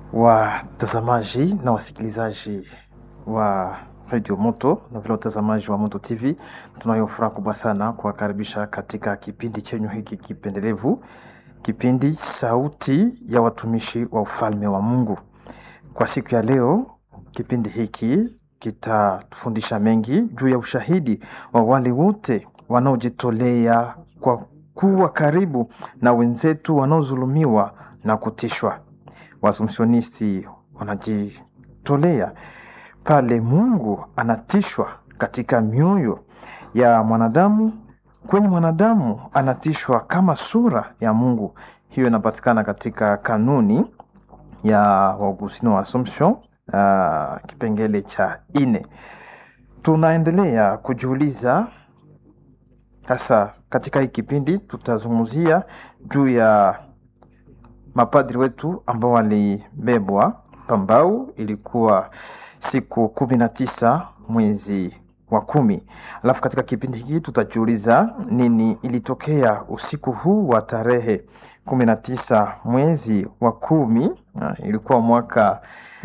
watazamaji na wasikilizaji wa Radio Moto na vile watazamaji wa Moto TV, tunayo furaha kubwa sana kuwakaribisha katika kipindi chenyu hiki kipendelevu, kipindi Sauti ya Watumishi wa Ufalme wa Mungu. Kwa siku ya leo, kipindi hiki kitatufundisha mengi juu ya ushahidi wa wale wote wanaojitolea kwa kuwa karibu na wenzetu wanaodhulumiwa na kutishwa. Waasumsionisti wanajitolea pale Mungu anatishwa katika mioyo ya mwanadamu, kwenye mwanadamu anatishwa kama sura ya Mungu. Hiyo inapatikana katika kanuni ya Waugustino wa Assumption, uh, kipengele cha ine. Tunaendelea kujiuliza sasa, katika hii kipindi tutazungumzia juu ya mapadri wetu ambao walibebwa Pambau. Ilikuwa siku kumi na tisa mwezi wa kumi. Alafu katika kipindi hiki tutajiuliza nini ilitokea usiku huu wa tarehe kumi na tisa mwezi wa kumi. Ah, ilikuwa mwaka